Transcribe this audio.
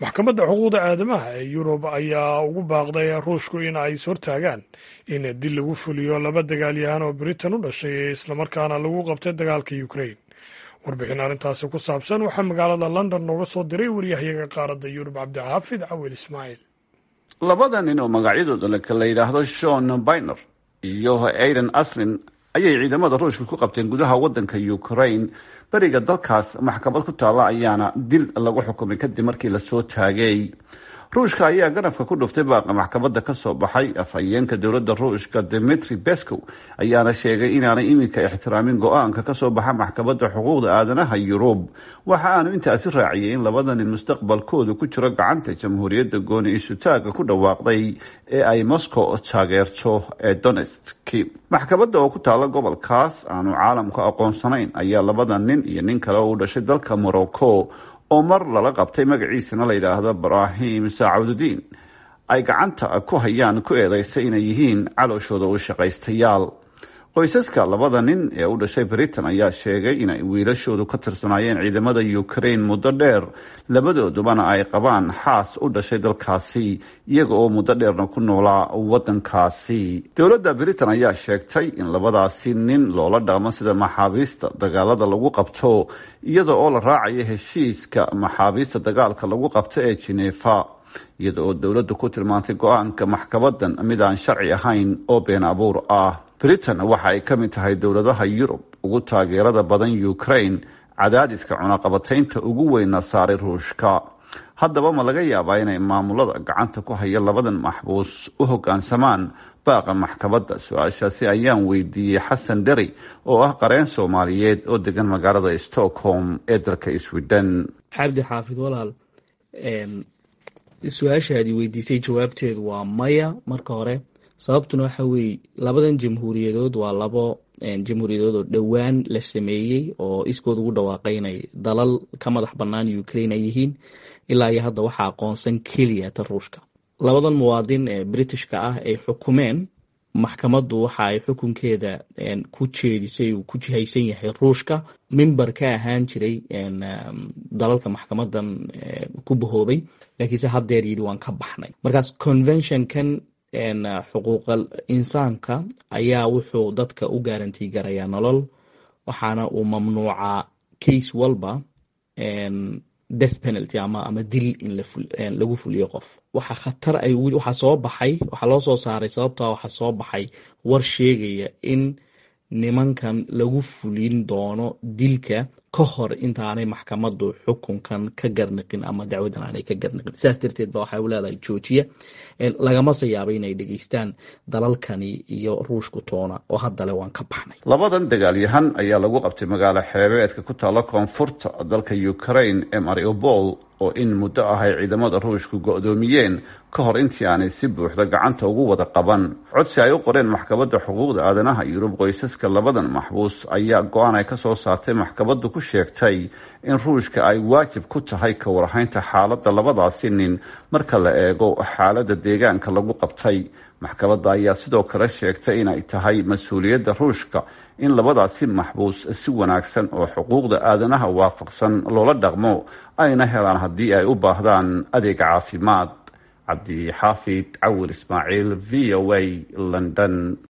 maxkamadda xuquuqda aadamaha ee yurub ayaa ugu baaqday ruushku in ay ishortaagaan in dil lagu fuliyo laba dagaalyahan oo britain u dhashay ee islamarkaana lagu qabtay dagaalka ukrain warbixin arrintaasi ku saabsan waxaa magaalada london nooga soo diray waryahayaga qaaradda yurub cabdixaafid cawil ismaaciil labada nin oo magacyadooda la yidhaahdo shon biner iyo aiden aslin ayay ciidamada ruushka ku qabteen gudaha wadanka ukraine beriga dalkaas maxkamad ku taalla ayaana dil lagu xukumay kadib markii lasoo taagay ruushka ayaa ganafka ku dhuftay baaqa maxkamadda kasoo baxay afhayeenka dowladda ruushka dimitri bescow ayaana sheegay inaanay iminka ixtiraamin go-aanka kasoo baxa maxkamadda xuquuqda aadanaha yurub waxa aanu intaasi raaciyay in labada nin mustaqbalkoodu ku jiro gacanta jamhuuriyadda gooni isutaaga ku dhawaaqday ee ay moscow taageerto ee donetski maxkamadda oo ku taalla gobolkaas aanu caalamku aqoonsanayn ayaa labada nin iyo nin kale oo u dhashay dalka morocco oo mar lala qabtay magaciisana la yidhaahdo ibrahim saacuududiin ay gacanta ku hayaan ku eedeysay inay yihiin calooshooda u shaqaystayaal qoysaska labada nin ee u dhashay britain ayaa sheegay inay wiilashoodu ka tirsanaayeen ciidamada ukraine muddo dheer labadoodubana ay qabaan xaas u dhashay dalkaasi iyaga oo muddo dheerna ku noolaa wadankaasi dowladda britain ayaa sheegtay in labadaasi nin loola dhaqmo sida maxaabiista dagaalada lagu qabto iyada oo la raacayo heshiiska maxaabiista dagaalka lagu qabto ee genefa iyada oo dowladdu ku tilmaantay go-aanka maxkamadan mid aan sharci ahayn oo been abuur ah britain waxa ay ka mid tahay dowladaha yurub ugu taageerada badan ukraine cadaadiska cunaqabataynta ugu weynna saaray ruushka haddaba ma laga yaabaa inay maamulada gacanta ku haya labadan maxbuus u hoggaansamaan baaqa maxkamadda su-aashaasi ayaan weydiiyey xasan deri oo ah qareen soomaaliyeed oo degan magaalada stockholm ee dalka sweden xabdi xaafid walaal su-aashaadii weydiisay jawaabteedu waa maya marka hore sababtuna waxa weeye labadan jamhuuriyadood waa labo jamhuuriyadood oo dhowaan la sameeyey oo iskood ugu dhawaaqay inay dalal ka madax bannaan ukraine ay yihiin ilaa iyo hadda waxaa aqoonsan keliya ta ruushka labadan muwaadin ee britishka ah ay xukumeen maxkamaddu waxa ay xukunkeeda ku jeedisay uu ku jihaysan yahay ruushka mimber ka ahaan jiray dalalka maxkamadan ku bahoobay laakiinse haddeer yidhi waan ka baxnay markaas conventionkan xuquuqal insaanka ayaa wuxuu dadka u gaarantii garayaa nolol waxaana uu mamnuucaa case walba death penalty ama ama dil in lagu fuliyo qof waxa khatar ay waxaa soo baxay waxaa loo soo saaray sababtaa waxaa soo baxay war sheegaya in nimankan lagu fulin doono dilka ka hor intaanay maxkamaddu xukunkan ka garniqin ama dacwadan aanay ka garniqin sidaas darteed ba waxay u leedahay joojiya lagamase yaaba inay dhegeystaan dalalkani iyo ruushku toona oo haddale waan ka baxnay labadan dagaalyahan ayaa lagu qabtay magaalo xeebeedka ku taalla koonfurta dalka ukraine ee mariupol oo in muddo ah ay ciidamada ruushku go-doomiyeen ka hor intii aanay si buuxda gacanta ugu wada qaban codsi ay u qoreen maxkamadda xuquuqda aadanaha yurub qoysaska labadan maxbuus ayaa go-aan ay kasoo saartay maxkamaddu ku sheegtay in ruushka ay waajib ku tahay ka warhaynta xaaladda labadaasi nin marka la eego xaaladda deegaanka lagu qabtay maxkamadda ayaa sidoo kale sheegtay inay tahay mas-uuliyadda ruushka in labadaasi maxbuus si wanaagsan oo xuquuqda aadanaha waafaqsan loola dhaqmo ayna helaan haddii ay u baahdaan adeega caafimaad cabdi xaafid cawir ismaaciil v o a london